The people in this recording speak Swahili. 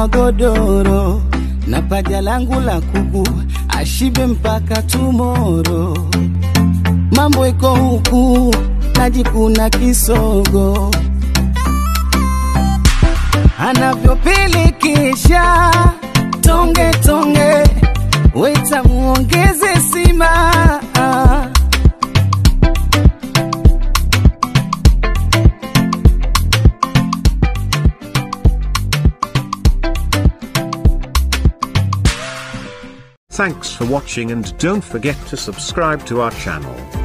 godoro na paja langu la kuku ashibe mpaka tumoro. Mambo iko huku najikuna kisogo anavyopilikisha tonge tonge, weta muongeze sima Thanks for watching and don't forget to subscribe to our channel.